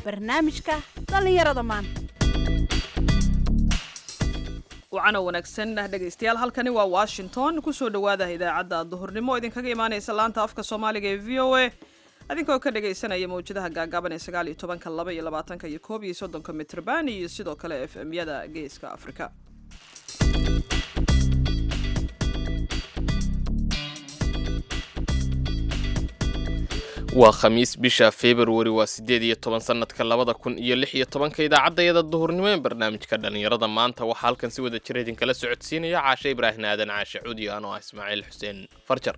barnaamijka dhallinyarada maanta wacana wanaagsan dhegaystayaal halkani waa washington kusoo dhowaada idaacadda duhurnimo oo idinkaga imaanaysa laanta afka soomaaliga ee v o a adinkoo ka dhagaysanaya mawjadaha gaagaaban ee sagaal iyo tobanka laba iyo labaatanka iyo koob iyo soddonka mitrban iyo sidoo kale f m yada geeska afrika waa khamiis bisha februari waa siddeed iyo toban sanadka labada kun iyo lix iyo tobanka idaacadayada duhurnimo ee barnaamijka dhallinyarada maanta waxaa halkan si wada jira idinkala socodsiinaya caashe ibraahim aadan caashe cudiyo anoo ah ismaaciil xuseen farjar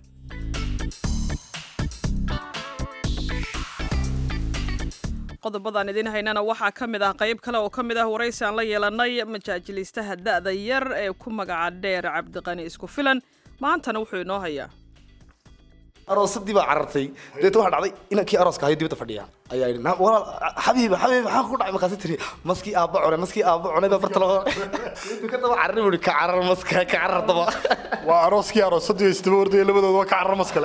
qodobadaan idiin haynana waxaa ka mid ah qayb kale oo ka mid ah waraysi aan la yeelanay majaajiliistaha da'da yar ee ku magaca dheer cabdiqani isku filan maantana wuxuu inoo hayaa aroosadii baa carartay deeta waxaa dhacday inankii arooska ahayo dibadda fadhiya ayaa yidhi "Na- walaal xabiiba xabiib maxaa ku dhacay markaasi tiri maskii aabba cunay maskii aabba cunay baa barta laga intuu ka daba cararay buu ka carar maska ka carar daba waa arooskii aroosadii isdaba ordaya labadooda waa ka carar maskale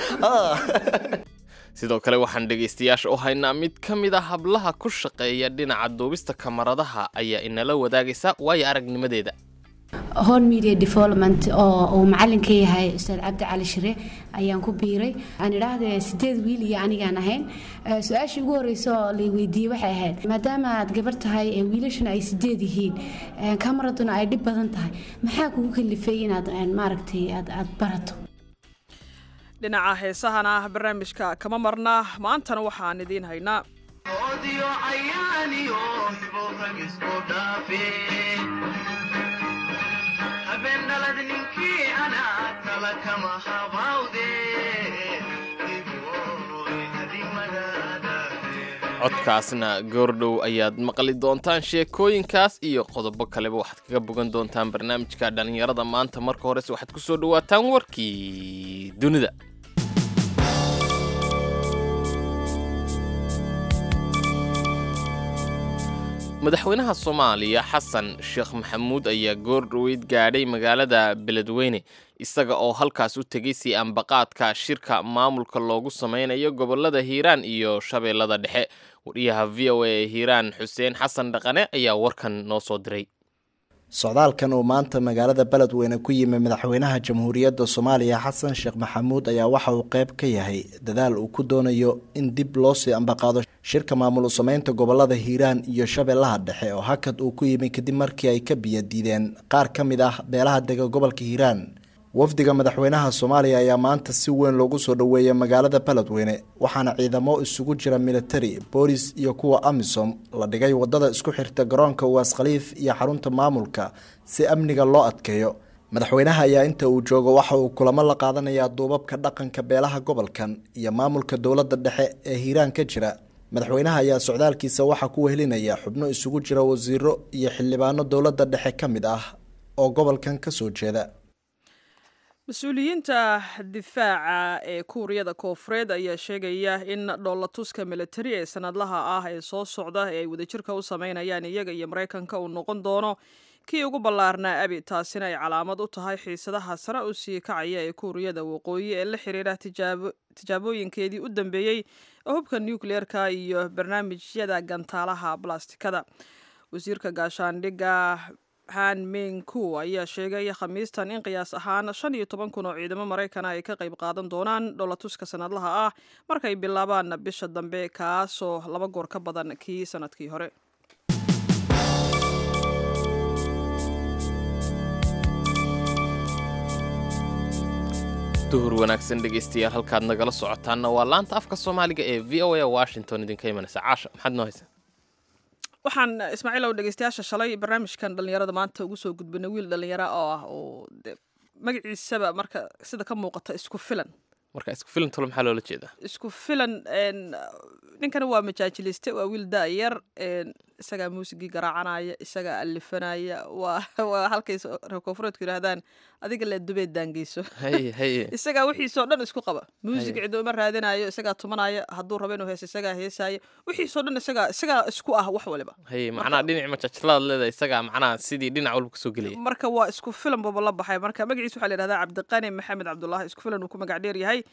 sidoo kale waxaan dhegaystayaasha u haynaa mid ka mid a hablaha ku shaqeeya dhinaca duubista kamaradaha ayaa inala wadaagaysa waayo aragnimadeeda horn media development oo uu macalin ka yahay ustaad cabdi cali shire ayaan ku biiray aan idhaahde sideed wiil iyo anigaan ahayn Eh, su-aashii ugu horeysa oo la weydiiyey waxay ahayd maadaama aad gabar tahay ee wiilashana ay sideed yihiin eh, kamaraduna ay dhib badan tahay maxaa kugu kalifay inaad eh, maaragtay aad aad barato dhinaca heesahana barnaamijka kama marna maantana waxaan idiin haynaa odio ayaaniyo hiboorag isku dhaafe habendhalad ninkii anaa kala kama habawde iboy hadimadaadaade codkaasna goordhow ayaad maqli doontaan sheekooyinkaas iyo qodobo kaleba waxaad kaga bogan doontaan barnaamijka dhallinyarada maanta marka horese waxaad ku soo dhawaataan warkii dunida madaxweynaha soomaaliya xasan sheekh maxamuud ayaa goordhoweyd gaadhay magaalada beledweyne isaga oo halkaas u tegay si ambaqaadka shirka maamulka loogu sameynayo gobolada hiiraan iyo shabeellada dhexe wariyaha v o a ee hiiraan xuseen xasan dhaqane ayaa warkan noo soo diray socdaalkan uu maanta magaalada beledweyne ku yimi madaxweynaha jamhuuriyadda soomaaliya xasan sheekh maxamuud ayaa waxa uu qeyb ka yahay dadaal uu ku doonayo in dib loo sii ambaqaado shirka maamul sameynta gobolada hiiraan iyo shabeellaha dhexe oo hakad uu ku yimi kadib markii ay ka biyo diideen qaar ka mid ah beelaha dega gobolka hiiraan wafdiga madaxweynaha soomaaliya ayaa maanta si weyn loogu soo dhoweeyay magaalada beledweyne waxaana ciidamo isugu jira militari boolis iyo kuwa amisom la dhigay wadada isku xirta garoonka uwaas khaliif iyo xarunta maamulka si amniga loo adkeeyo madaxweynaha ayaa inta uu joogo waxa uu kulamo la qaadanayaa duubabka dhaqanka beelaha gobolkan iyo maamulka dowladda dhexe ee hiiraan ka jira madaxweynaha ayaa socdaalkiisa waxaa ku wehelinaya xubno isugu jira wasiiro iyo xildhibaano dowladda dhexe ka mid ah oo gobolkan kasoo jeeda mas-uuliyiinta difaaca ee kuuriyada koofureed ayaa sheegaya in dhoolatuska militari ee sanadlaha ah ee soo socda ee ay wadajirka u sameynayaan iyaga iyo maraykanka uu noqon doono kii ugu ballaarnaa abi taasina ay calaamad u tahay xiisadaha sare u sii kacaya ee kuuriyada waqooyi ee la xiriira tijaabo- tijaabooyinkeedii u dambeeyey oo hubka nucleerka iyo barnaamijyada gantaalaha blastikada wasiirka gaashaandhigga han minku ayaa sheegay khamiistan in qiyaas ahaan shan iyo toban kun oo ciidamo maraykana ay ka qayb qaadan doonaan dhoolatuska sanadlaha ah markay bilaabaan bisha dambe kaasoo laba goor ka badan kii sanadkii hore duhur wanaagsan dhegaystayaal halkaad nagala socotaanna waa laanta afka soomaaliga ee v o a washington idinka imanaysa caasha maxaad noo haysaa waxaan ismaaciil ow dhegeystayaasha shalay barnaamijkan dhallinyarada maanta ugu soo gudbinay wiil dhallinyaro oo ah oo de magaciisaba marka sida ka muuqata isku filan marka isku filan tolo maxaa loola jeedaa isku filan een, ninkana waa majaajiliste waa wiil da-yar een, isagaa muusigii garaacanaya isagaa alifanaya waa waa halkay so- reer koonfureedku yidhaahdaan adiga le dubeed daangeyso haye haye isagaa wixiisoo dhan isku qaba muusig cidoo ma raadinayo isagaa tumanaya hadduu rabo inuu heeso isagaa heesaayo wixiisoo dhan isagaa isagaa isku ah wax waliba haye macnaha dhinac majajlaad leedahay isagaa macnaha sidii dhinac walba kasoo gelaya marka waa isku filan buuba la baxay marka magaciisa waxaa la yidhahdaa cabdiqani maxamed cabdulaahi isku filan uu ku magac dheer yahay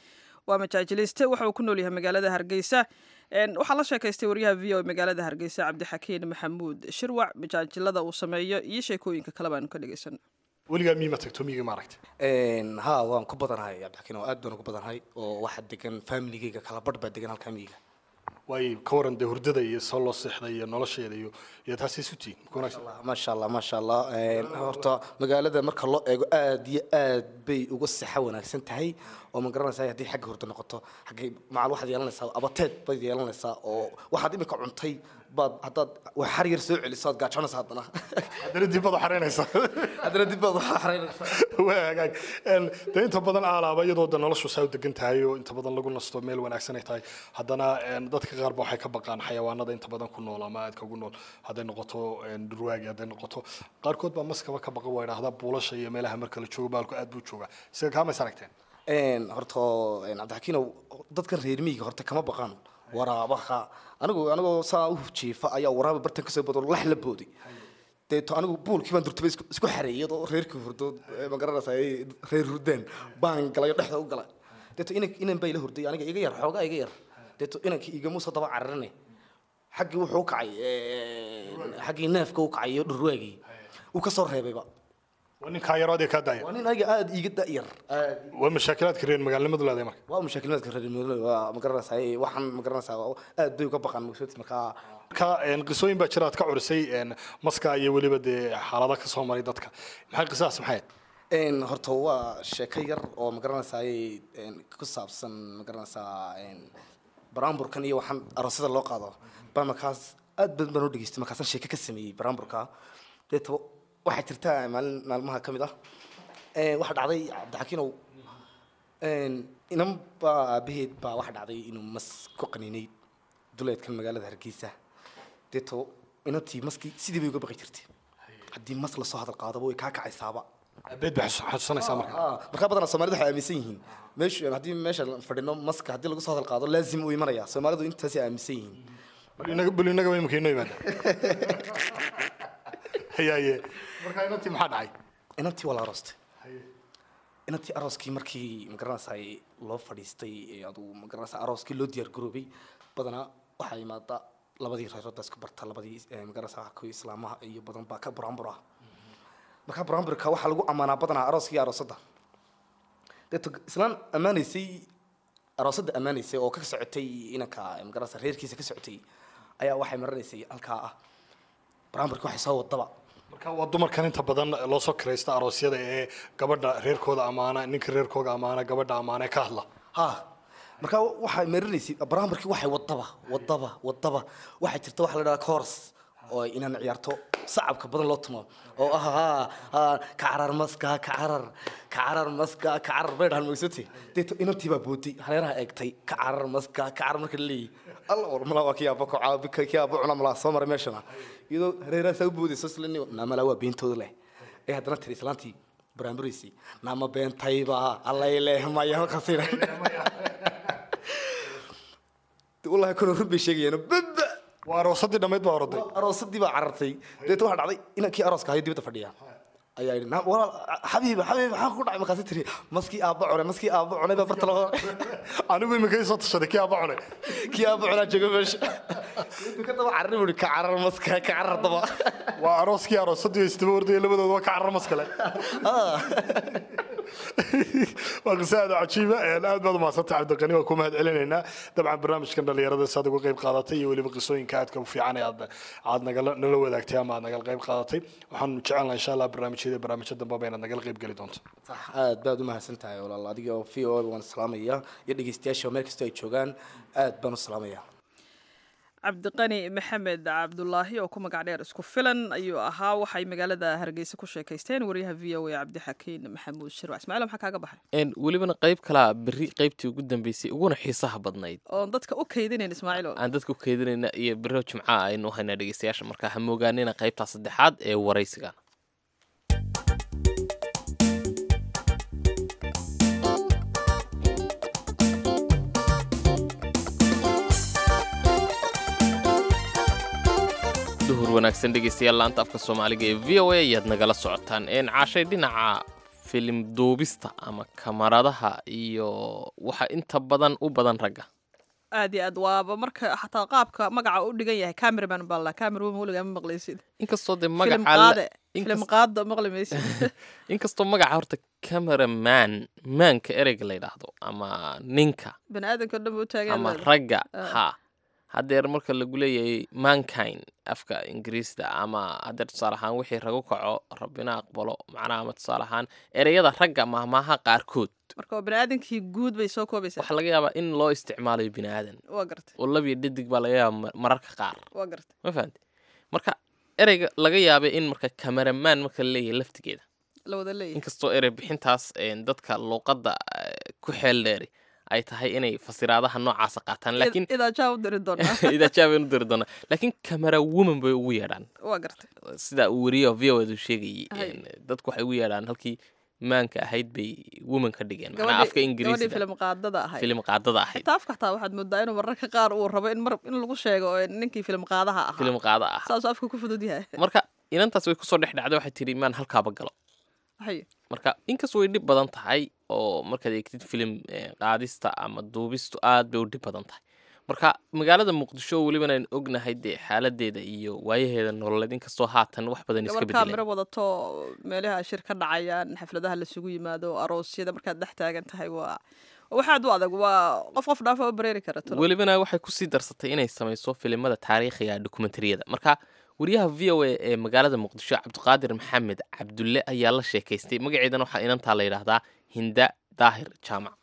waa majaajiliste waxa uu ku nool yahay magaalada hargeysa waxaa la sheekaystay waryaha v o e magaalada hargeysa cabdixakiin maxamuud shirwac majaajilada uu sameeyo iyo sheekooyinka kale baanu ka dhegeysan weligaa miima tagto miyiga ma aragtay ha waan ku badanahay cabdixakiin oo aad baan ugu badanahay oo waxaa degan familigeyga kala badh baa degan halkaa miyiga waayo ka waran dee hurdada iyo soo loo seexda iyo nolosheeda iyo iyo taasi isu tihiin ku wanaagsan maasha allah maasha allah horta magaalada marka loo eego aad iyo aad bay uga sixa wanaagsan tahay oo ma garanaysaa haddii xagga hurdo noqoto xaggay macal waxaad yeelanaysaa abateed baad yeelanaysaa oo waxaad imika cuntay baad haddaad wax xar yar soo celiso aad gaajoonaysaa haddana haddana dib baad u xaraynaysaa haddana dib baad waxa xaraynaysaa waa hagaag dee inta badan aalaaba iyadoo de noloshu saa u degan tahay oo inta badan lagu nasto meel wanaagsan ay tahay haddana dadka qaar ba waxay ka baqaan xayawaanada inta badan ku nool ama aadka ugu nool hadday noqoto durwaagi hadday noqoto qaarkood baa maskaba ka baqa waa idhahdaa buulasha iyo meelaha marka la joogo baalku aad buu joogaa isaga kaamays aragteen horta cabdixakiinow dadkan reer miyiga horta kama baqaan waraabaha anigu anigoo saa u jiifa ayaa waraaba bartan kasoo bodo lax la booday deeto anigu buulkii baan durtaba isku isku xareeyay oo reerkii hurdo ma garanaysaa ay reer hurdeen baan galay dhexda u galay deeto inan inan bay la hurday aniga iga yar xoogaa iga yar deeto inankii igama soo daba cararane xaggii wuxuu u kacay xaggii neefka u kacay iyo dhurwaagii uu ka soo reebayba waa nin kaa yaro adee kaa daaya waa nin aniga aada iiga da'yar waa mashaakilaadka reer magaalnimadu leedahay marka waa mushaakilaadka reer miyiga waa ma garanaysaa waxaan ma garanaysaa aad bay uga baqaan magsoti markaa marka qisooyin baa jira aad ka curisay maska iyo weliba dee xaalada ka soo maray dadka maxay qisadaas maxay ahayd horta waa sheeko yar oo ma garanaysaa ku saabsan ma garanaysaa baraamburkan iyo waxaan aroosyada loo qaado baa markaas aad badan baan u dhegeystay markaasaan sheeko ka sameeyey baraamburka deetaba waxaa jirta maalin maalmaha ka mid ah waxaa dhacday cabdixakiinow inan baa aabaheed baa waxaa dhacday inuu mas ku qaniinay duleedkan magaalada hargeysa deeto inantii maskii sidii bay uga baqi jirtay haddii mas lasoo hadal qaadaba way kaa kacaysaaba abeed bay xasuusanaysaa marka markaa badanaa soomaalida waxay aaminsan yihiin meeshu haddii meesha fadhino maska haddii lagu soo hadal qaado laazim uu imanaya soomaalidu intaasay aaminsan yihiin bal inaga way imika inoo yimaada hayaaye marka inantii maxaa dhacay inantii waa la aroostay inantii arooskii markii magaranaysaa loo fadhiistay aduu magaranaysaa arooskii loo diyaar garoobay badanaa waxaa imaada labadii reerood baa isku barta labadii magaranaysaa kuwii islaamaha iyo badan baa ka buraanbur ah markaa buraanburka waxaa lagu ammaanaa badanaa arooskii aroosadda deeto islaan ammaanaysay aroosadda ammaanaysay oo ka socotay inanka magaranaysaa reerkiisa ka socotay ayaa waxay maranaysay halkaa ah buraanburka waxay soo wadaba marka waa dumarkan inta badan loo soo kiraysta aroosyada ee gabadha reerkooda ammaana ninka reerkooga ammaana gabadha ammaana ee ka hadla ha markaa waxay marinaysay baraambarkii waxay wadaba wadaba wadaba waxaa jirta waxa la dhahaa coors oo inaan ciyaarto sacabka badan loo tumo oo ah ha ha kacarar maska kacarar kacarar maska kacarar bay dhahan magsati deeto inantii baa booday hareeraha eegtay kacarar maska kacarar marka la leeyahy alla war malaa waa kii aaba kocaa kii aaba cuna malaa soo maray meeshana iyadoo hareeraha saa u boodayso islani naamala waa beentooda leh ee haddana tiri islaantii baraamburaysay naama beentayba allay leehmaya halkaasina wallahi kuna run bay sheegayaan baba waa aroosadii dhammayd baa oroday aroosadii baa carartay deeto waxaa dhacday inankii arooska ahayo dibadda fadhiya ayaa yidhi "Na- walaal xabiib xabiib maxaa ku dhacay markaasi tiri maskii aabba cunay maskii aabba cunay baa barta laga anigu imika ii soo tashaday kii aaba cunay kii aabba cunaa jooga meesha intuu ka daba carari buri ka carar maska ka carar daba waa arooskii aroosadii isdaba ordaya labadooda waa ka carar maskale waa qise aad u cajiiba een, aad baad umahadsantay cabdiqani waa ku mahad celinaynaa dabcan barnaamijkan dhalinyarada saad uga qayb qaadatay iyo weliba qisooyinka aadka u fiican ee aad aad nagala nala wadaagtay ama aad nagala qayb qaadatay waxaanu jecelnaha insha allah barnaamijyada barnaamijyo dambaba inaad nagala qayb geli doonto sax aad baad u mahadsan tahay walaal adiga oo v o a waan salaamaya iyo dhegeystayaasha meel kastoo ay joogaan aad baan u salaamaya cabdiqani maxamed cabdulaahi oo ku magac dheer isku filan ayuu ahaa waxay magaalada hargeysa ku sheekaysteen wariyaha v o a cabdixakiin maxamuud shirwac ismaaciil maxaa kaaga baxay Een, welibana qayb kalaa berri qaybtii ugu dambeysay uguna xiisaha badnayd oon dadka u kaydinayn ismaaciil oo aan dadka u keedinayna iyo berro jimcaha aynu u haynaa dhegeystayaasha markaa ha moogaanina qaybtaa saddexaad ee waraysiga duhur wanaagsan dhegeystayaal laanta afka soomaaliga ee v o a ayaad nagala socotaan een caashay dhinaca filim duubista ama kamaradaha iyo waxa inta badan u badan ragga aad iyo aad waaba marka xataa qaabka magaca u dhigan yahay cameraman baa la cameraman weligaa ma maqlaysid inkastoo dee filim magaca qaade inkas- filim qaada maqli maysid inkastoo magaca horta cameraman maanka ereyga la yidhaahdo ama ninka bani aadamka o dhan ba u taagan ama leedahay. ragga Ah. ha haddeer marka lagu leeyahay mankind afka ingiriisda ama haddeer tusaale ahaan wixii ragu kaco rabbina aqbalo macnaha ama tusaale ahaan ereyada ragga mahmaaha qaarkood marka waa bani aadamkii guud bay soo koobaysaa waxaa laga yaabaa in loo isticmaalayo bini aadan waa gartay oo labiyo dhadig baa laga yaaba mar- mararka qaar waa gartay ma fahamte marka ereyga laga yaabay in marka cameraman marka la leeyahay laftigeeda la wada leeyahay inkastoo erey bixintaas een, dadka luuqadda eh, ku xeel dheeri ay tahay inay fasiraadaha noocaasa qaataan laakiin idaa jaa u diri doonaa idaajaabeen u diri doonaa laakiin camera woman bay ugu yeedhaan waa gartay sida uu weriyo v o edu sheegayay Hay. een, dadku waxay ugu yeedhaan halkii maanka ahayd bay woman ka dhigeen macnaha gabadhii afka gabadhii ingiriisida filim qaadada ahayd filim qaadada ahayd xitaa afka xataa waxaad moodaa inuu mararka qaar uu rabo in mar in lagu sheego oo ninkii filim qaadaha ahaa filim qaada ah saasuu afka ku fudud yahay marka inantaas way kusoo dhex dhacday waxay tidhi maan halkaaba galo Hay. marka inkastoo way dhib badan tahay oo markaad eegtid filim eh, qaadista ama duubistu aad bay u dhib badan tahay marka magaalada muqdisho welibana aynu ognahay dee xaaladeeda iyo waayaheeda nololeed inkastoo haatan wax badan iska gabar bedeleen kaamiro wadato meelaha shir ka dhacayaan xafladaha lasugu yimaado aroosyada markaad dhex taagan tahay waa waa wax aad u adag waa qof qof dhaafa u bareeri kara talo welibana waxay kusii darsatay inay samayso filimada taariikhiga dokumentariyada marka wariyaha v o a ee magaalada muqdisho cabdiqaadir maxamed cabdulle ayaa la sheekaystay magaceedana waxaa inantaa la yidhaahdaa hinda daahir jaamac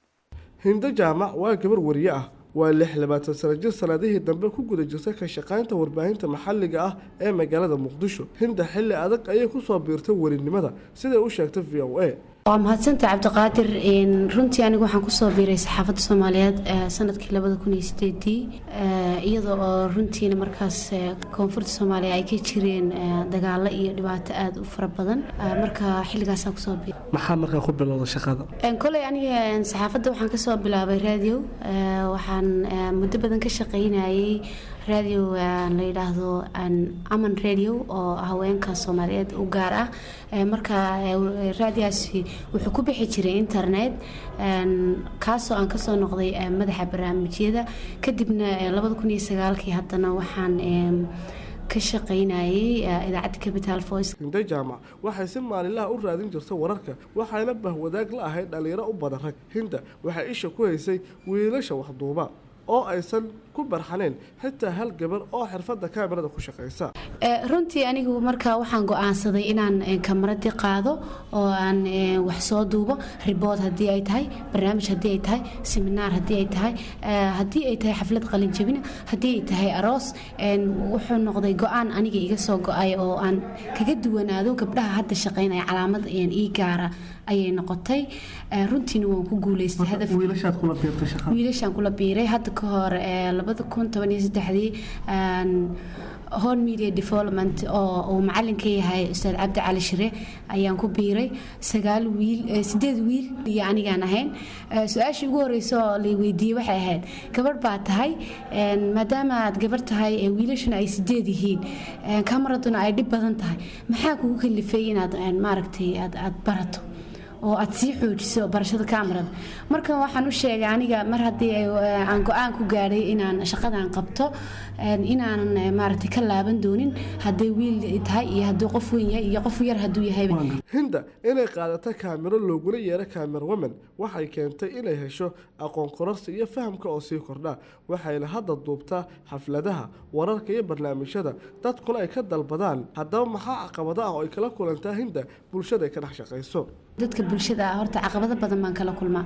hindo jaamac waa gabar wariye ah waa lix labaatan sano jir sanadihii dambe ku guda jirtay ka shaqaynta warbaahinta maxalliga ah ee magaalada muqdisho hinda xilli adag ayay kusoo biirtay warinimada siday u sheegtay v o a waa mahadsanta cabdiqaadir een, runtii anigu waxaan kusoo biiray saxaafadda soomaaliyeed eh, sanadkii labada kun iyo sideedii eh, iyadoo oo runtiina markaas eh, koonfurta soomaaliya ay ka jireen eh, dagaalo iyo dhibaato aada u fara badan Eh, marka xilligaasaan kusoo biiray maxaa markaa ku bilowda shaqada Een, koley aniga een, saxaafadda waxaan kasoo bilaabay radio Eh, waxaan eh, muddo badan ka shaqaynayay radio eh, la yidhaahdo een, aman radio oo haweenka soomaaliyeed u gaar ah Eh, marka eh, raadiyaasi wuxuu ku bixi jiray internet een, kaasoo aan kasoo noqday eh, madaxa barnaamijyada kadibna eh, labada kun iyo sagaalkii haddana waxaan em, ka shaqaynayay eh, idaacadda capital voice hindo jaamac waxay si maalinlaha u raadin jirtay wararka waxayna bahwadaag la ahayd dhalinyaro u badan rag hinda waxay isha ku haysay wiilasha waxduuba oo aysan ku barxanayn xitaa hal gabar oo xirfadda kaamirada ku shaqaysa Eh, runtii anigu markaa waxaan go-aansaday inaan eh, kamaradii qaado oo aan eh, wax soo duubo ribood haddii ay tahay barnaamij haddii ay tahay seminaar haddii ay tahay eh, haddii ay tahay xaflad qalinjabina haddii ay tahay aroos een, wuxuu noqday go-aan aniga iga soo go-ay oo aan kaga duwanaado gabdhaha hadda shaqaynaya calaamad een, ii gaara ayay noqotay Eh, runtiina waan ku guuleystay hadaf wiilashaad kula biirtay shaqada wiilashaan kula biiray hadda ka hor eh, labada kun toban iyo saddexdii een, horn media development oo uu macalin ka yahay ustaad cabdi cali shire ayaan ku biiray sagaal wiil eh, sideed wiil iyo anigaan ahayn Eh, su-aashii ugu horeysa oo la weydiiyey waxay ahayd gabadh baa tahay een, maadaama aad gabarh tahay eh, wiilashuna ay sideed yihiin eh, kamaraduna ay dhib badan tahay maxaa kugu kalifay inaad een, maaragtay aad aad barato oo aad sii xoojiso barashada kamarada marka waxaan u sheegay aniga mar haddii ay- aan go-aan ku gaadhay inaan shaqadan qabto een, inaanan eh, maaragtay ka laaban doonin hadday wiil tahay iyo hadduu qof weyn yahay iyo qof yar hadduu yahayba hinda inay qaadato kaamiro looguna yeero kaamir women waxay keentay inay hesho aqoon kororsi iyo fahamka oo sii kordha waxayna hadda duubtaa xafladaha wararka iyo barnaamijyada dadkuna ay ka dalbadaan haddaba maxaa caqabado ah oo ay kala kulantaa hinda bulshada ay ka dhex shaqayso dadka bulshada ah horta caqabado badan baan kala kulmaa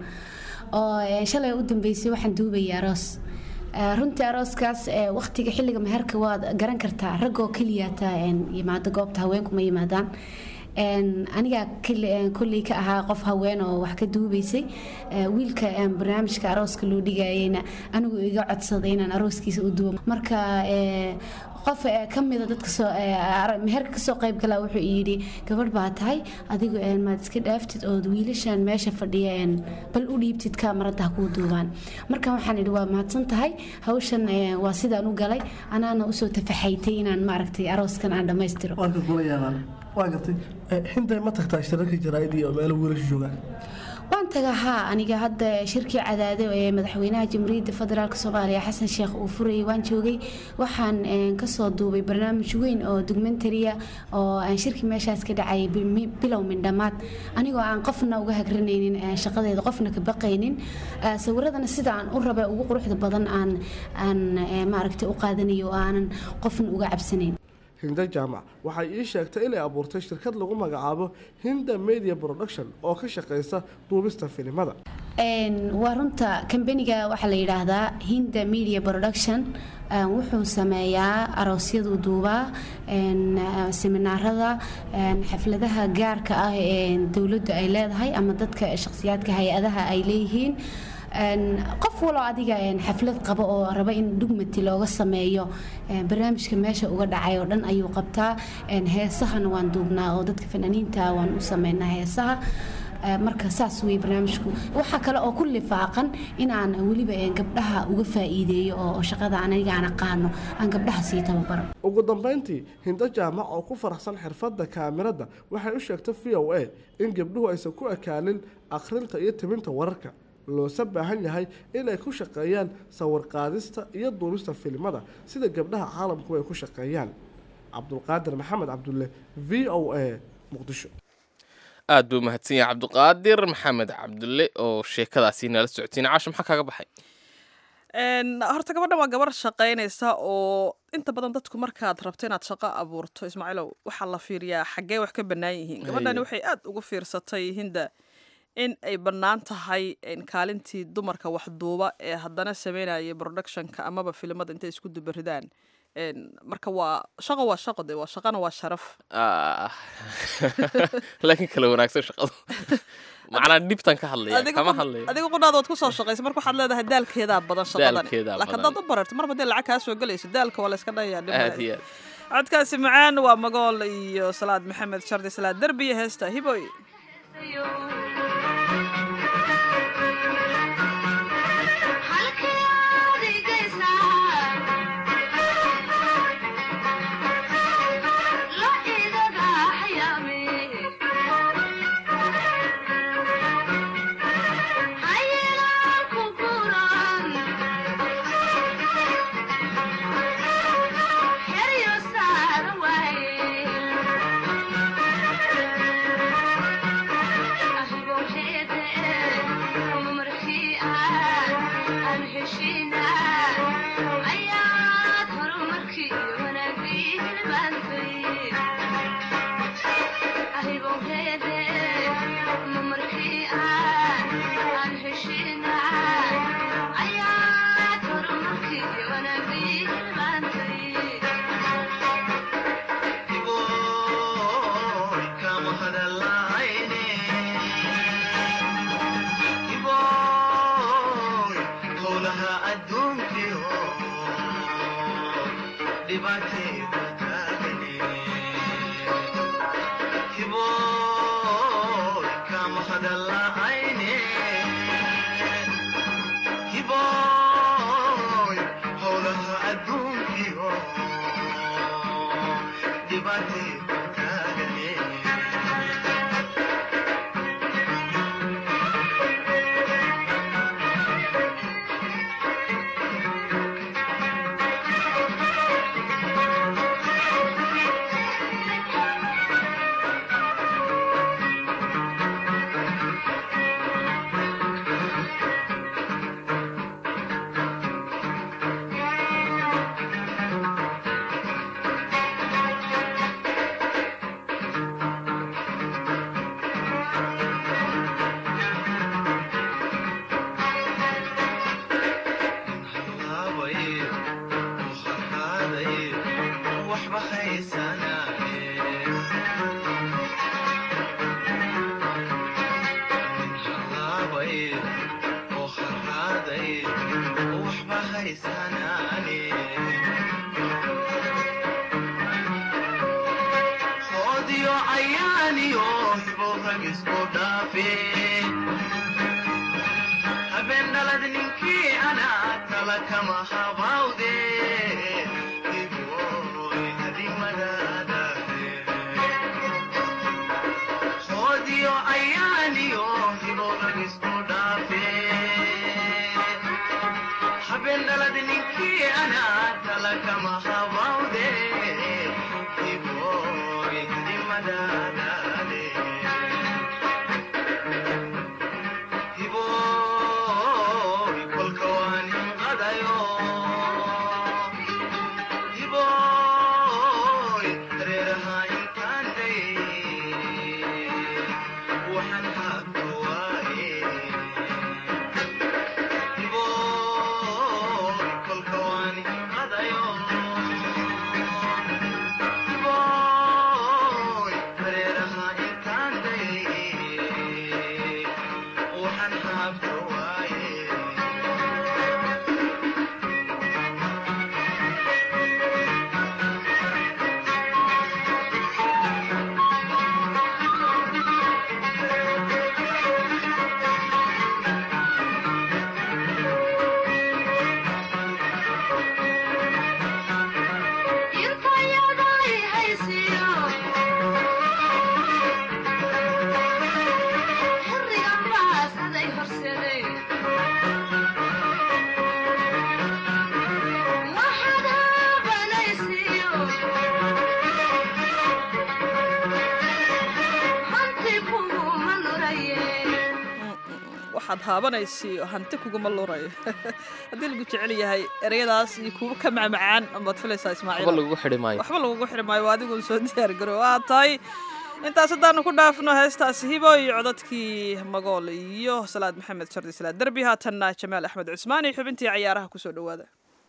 oo eh, shalay u dambeysay waxaan duubayay aroos Eh, runtii arooskaas eh, waqtiga xilliga meherka waad garan kartaa raggoo keliyaata yimaado goobta haweenku ma yimaadaan Een, aniga keli- een, kolley ka ahaa qof haween oo wax ka duubaysay Eh, wiilka een, barnaamijka arooska loo dhigayeyna anigu iga codsaday inaan arooskiisa u duubo marka eh, qof eh, ka mida dadka soo eh, ar- meherka kasoo qayb galaa wuxuu yidhi gabadh baa tahay adigu een, maad iska dhaaftid ood wiilashan meesha fadhiya een, bal u dhiibtid kaamarada ha kuu duubaan marka waxaan idhi waa mahadsan tahay hawshan eh, waa sidaan u galay anaana usoo tafaxaytay inaan maaragtay arooskan aan dhammaystiro warka kula yaabaan waa gartay xintay ma tagtaa shirarka jaraa'id iyo meelo wiilasha joogaan waan tagaa haa aniga hadda shirkii cadaado ee madaxweynaha jamhuuriyadda federaalk soomaaliya xasan sheekh uu furayay waan joogay waxaan kasoo duubay barnaamij weyn oo documentariya oo aan shirkii meeshaas ka dhacay bilow mindhamaad anigoo aan qofna uga hagranaynin shaqadeeda qofna ka baqaynin sawiradana sida aan u raba ugu quruxda badan aan aan maaragtay u qaadanayo oo aanan qofna uga cabsanayn hinda jaamac waxay ii sheegtay inay abuurtay shirkad lagu magacaabo hinda media production oo ka shaqaysa duubista filimada waa runta kambaniga waxaa la yidhaahdaa hinda media production wuxuu sameeyaa aroosyadu duubaa seminaarada xafladaha gaarka ah ee dowladdu ay leedahay ama dadka shakhsiyaadka hay-adaha ay leeyihiin qof walo adiga xaflad qabo oo raba in dhugmati looga sameeyo barnaamijka meesha uga dhacay oo dhan ayuu qabtaa heesahana waan duubnaa oo dadka fanaaniinta waan u sameynaa heesaha marka saas wey barnaamijku waxaa kale oo ku lifaaqan inaan weliba gabdhaha uga faa'iideeyo oo shaqada aniga aan aqaano aan gabdhaha sii tababaro ugu dambayntii hindo jaamac oo ku faraxsan xirfadda kaamirada waxay u sheegtay v o a in gabdhuhu aysan ku ekaalin akhrinta iyo timinta wararka loose baahan yahay inay ku shaqeeyaan sawir qaadista iyo duubista filimada sida gabdhaha caalamku ay ku shaqeeyaan cabdulqaadir maxamed cabdulle v o a muqdisho aad buu mahadsan yahay cabdiqaadir maxamed cabdulle oo sheekadaasi nala socotiin caash maxaa kaaga baxay horta gabadhan waa gabar shaqaynaysa oo inta badan dadku markaad rabto inaad shaqo abuurto ismaaciilow waxaa la fiiriyaa xaggee wax ka bannaan yihiin gabadhani waxay aad ugu fiirsatay hinda in ay bannaan tahay kaalintii dumarka waxduuba ee haddana sameynaya productionka amaba filimada intay isku dubaridaan marka waa shaqo waa shaqo de waa shaqana waa sharaf laakiin kala wanaagsan shaqadu macnaa dhibtan ka hadlaya kama hadlayo adiga qudhaada waad kusoo shaqaysa marka waxaad leedahay daalkeedaa badan shaqadani Daalkeedaa laakiin badan. haddaad u bararto marba dee lacag kaa soo gelayso daalka waa la iska dhayaa aad iyo aad codkaasi macaan waa magool iyo salaad maxamed shardi salaad derbi iyo heesta hiboy waxaad haabanaysi hanti kuguma luurayo haddii lagu jecel yahay ereyadaas iyo kuwa ka macmacaan amaad filaysaa ismaaciil waxba lagu xidhi maayo waxba lagugu xidhi maayo waa adigun soo diyaargaro waa tahay intaas haddaanu ku dhaafno heestaasi hibo iyo codadkii magool iyo salaad maxamed shardi salaad derbi haatanna jamaal axmed cusmaan iyo xubintii cayaaraha kusoo dhowaada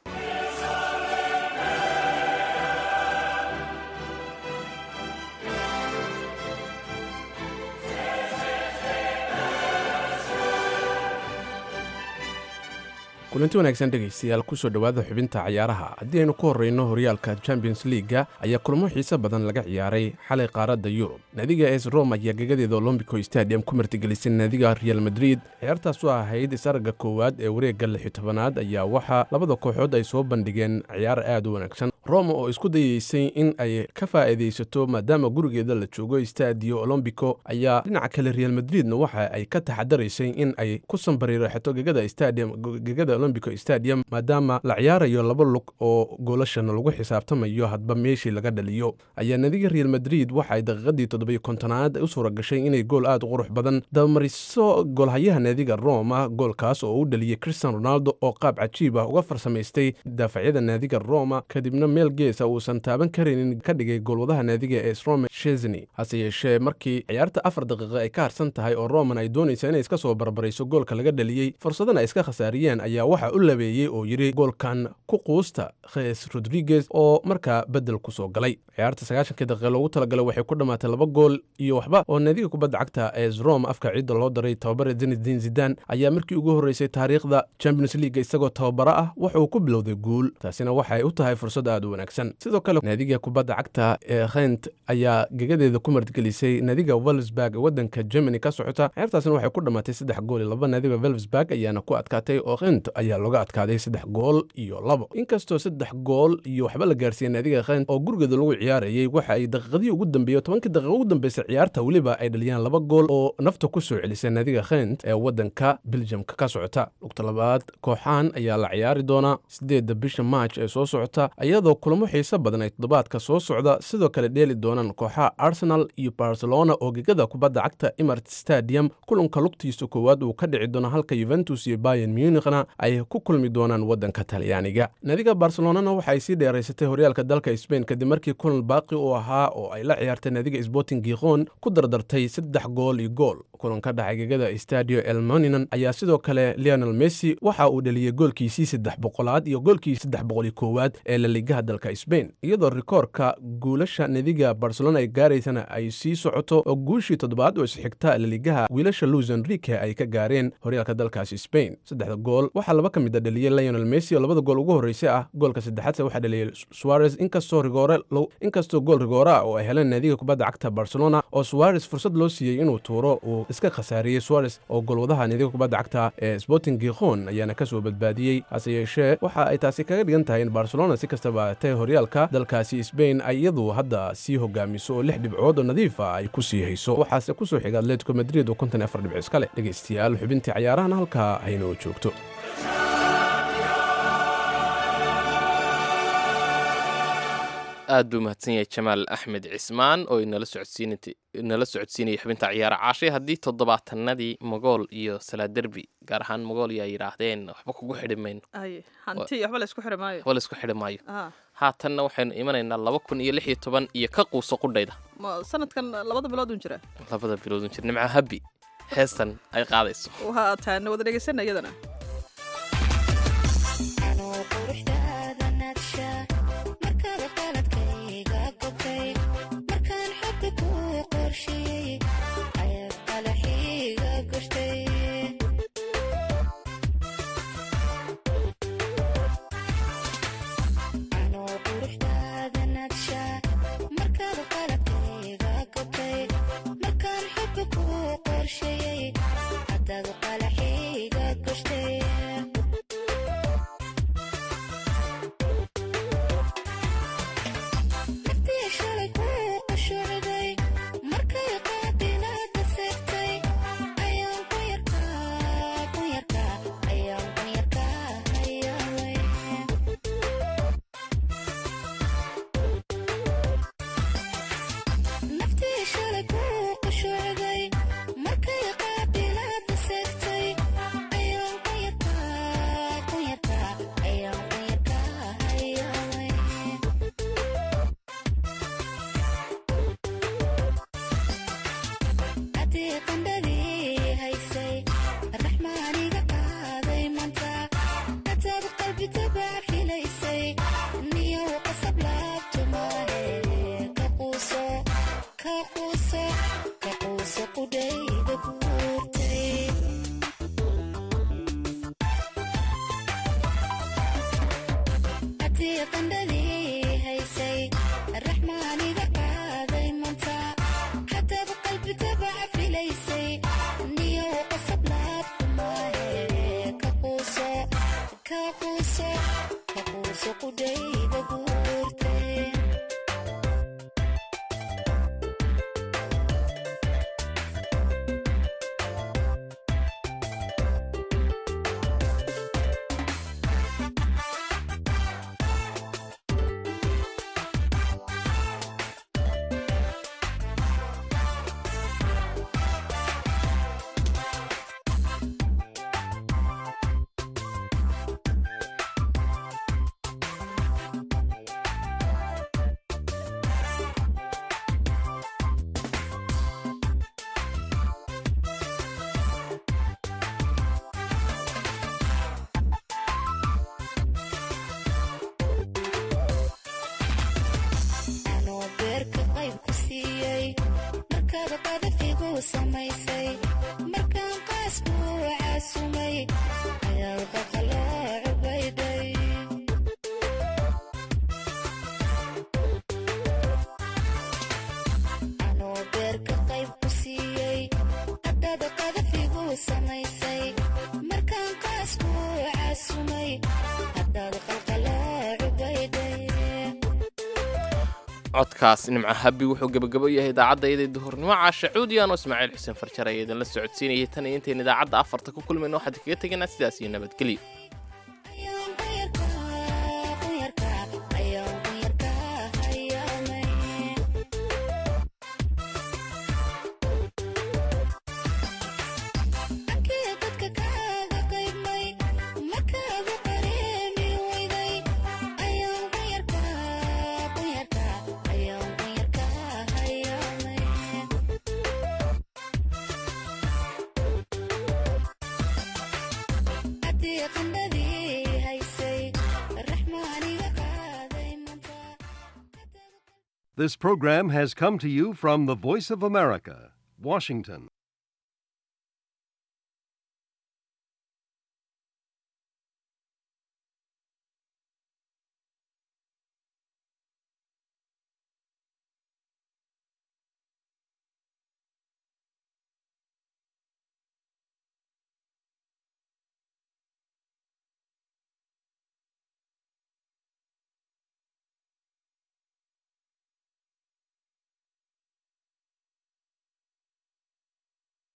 kulanti wanaagsan dhegaystayaal kusoo dhowaada xubinta cayaaraha haddii aynu ku horreyno horyaalka champions leaga ayaa kulamo xiise badan laga ciyaaray xalay qaaradda yurub naadiga es rome ayaa gagadeeda olombico stadium ku martigelisay naadiga real madrid ciyaartaas oo ahayd isaragga koowaad ee wareegga lixi tobanaad ayaa waxaa labada kooxood ay soo bandhigeen ciyaar aad u wanaagsan rome oo isku dayeysay in ay ka faa'iidaysato maadaama gurigeeda la joogo stadio olombico ayaa dhinaca kale real madridna waxa ay ka taxadaraysay in ay ku sambariiraxato gegada stadium gegada olombico stadium maadaama la ciyaarayo laba lug oo goolashana lagu xisaabtamayo hadba meeshii laga dhaliyo ayaa nadiga real madrid waxa ay daqiiqadii toddobiyo kontonaad u suura gashay inay gool aad u qurux badan dabamariso goolhayaha naadiga roma goolkaas oo u dhaliyey christian ronaldo oo qaab cajiib ah uga farsamaystay daafacyada naadiga roma kadibna meel geesa uusan taaban karaynin ka dhigay goolwadaha naadiga ee srome shesni hase yeeshee markii ciyaarta afar daqiiqa ay ka harsan tahay oo roman ay doonaysa inay iska soo barbarayso goolka laga dhaliyey fursadana ay iska khasaariyeen ayaa waxa u labeeyey oo yidhi goolkan ku quusta khes rodriguez oo markaa bedel ku soo galay ciyaarta sagaashankii daqiiqa loogu talagalay waxay ku dhammaatay laba gool iyo waxba oo naadiga kubadda cagta ee rome afka ciidda loo daray tababare zinedin zidan ayaa markii ugu horreysay taariikhda champions league isagoo tababaro ah wuxuu ku bilowday guul taasina waxay u tahay fursad aad u wanaagsan sidoo kale naadiga kubadda cagta ee khent ayaa gegadeeda ku martigelisay naadiga welsburg ee waddanka germany ka socota ciyaartaasina waxay ku dhammaatay saddex gool iyo laba naadiga welsburg ayaana ku adkaatay oo khent ayaa looga adkaaday saddex gool iyo labo inkastoo saddex gool iyo waxba la gaarsiiyey naadiga khent oo gurigeeda lagu ciyaarayay waxa ay daqiiqadii ugu dambeeyey tobankii daqiiqa ugu dambeysay ciyaarta weliba ay dhaliyaan laba gool oo nafta ku soo celisay naadiga khent ee waddanka beljamka ka socota lugta labaad kooxahan ayaa la ciyaari doonaa sideedda bisha maaj ee soo socota iyadoo kulamo xiise badan ay toddobaadka soo socda sidoo kale dheeli doonaan kooxaha arsenal iyo barcelona oo gegada kubadda cagta emart stadium kulanka lugtiisa koowaad uu ka dhici doono halka yuventus iyo bayan munichna ay ku kulmi doonaan waddanka talyaaniga naadiga barcelonana waxa ay sii dheeraysatay horyaalka dalka sbain kadib markii kulan baaqi u ahaa oo ay la ciyaartay naadiga sporting gikhon ku dardartay saddex gool iyo gool kulan ka dhacay gegada stadio elmoninan ayaa sidoo kale leonel messi waxa uu dhaliyey goolkiisii saddex boqolaad iyo goolkii saddex boqol iyo koowaad ee laligaha dalka sbain iyadoo rikoorka guulasha nadiga barcelona ay gaaraysana ay sii socoto oo guushii toddobaad oo isxigta laligaha wiilasha luis enrique ay ka gaareen horyaalka dalkaasi sbain saddexda gool waxaa laba ka mid a dhaliyey leonel messi oo labada gool ugu horreysay ah goolka saddexaadse waxaa dhaliyey suarez inkastoo rigoore inkastoo gool rigoore ah oo ay heleen naadiga kubadda cagta barcelona oo suarez fursad loo siiyey inuu tuuro uu iska khasaariyey suarez oo goolwadaha naadiga kubadda cagta ee sporting gikhon ayaana ka soo badbaadiyey hase yeeshee waxa ay taasi kaga dhigan tahay in barcelona si kastaba atee horyaalka dalkaasi sbain ay iyadu hadda sii hogaamiso oo lix dhibcood oo nadiif ah ay ku sii hayso waxaase ku soo xiga atletico madrid oo konton afar dhibco iska leh dhegaystayaal xubintii cayaarahana halkaa haynoo joogto aad buu mahadsan yahay jamaal axmed cismaan oo inala socodsiinala socodsiinaya xubinta ciyaara caashay haddii toddobaatanadii mogool iyo salaaderbi gaar ahaan mogool yaa yidhaahdeen waxba kugu xidhi mayno ay hanti waxba la isku xidhi maayo waxba laisku xidhi maayo Ah, haatanna waxaynu imanaynaa laba kun iyo lix iyo toban iyo ka quuso qudhayda ma sanadkan labada bilood un jira labada biloodun jir nimco habi heestan ay qaadayso waa taana wada dhegaysana iyadana Markaan xubka ku qorsheeyey, haddaad qalaxiiga gashtay codkaas nimco habi wuxuu gebagabo yahay idaacadda iyadii duhurnimo caasha cuudiyan oo ismaaciil xuseen farjar ayaa idinla socodsiinayay tan iyo intayn idaacadda afarta ku kulmayno waxaad kaga tegaynaa sidaas iyo nabadgelyo This program has come to you from the Voice of America, Washington.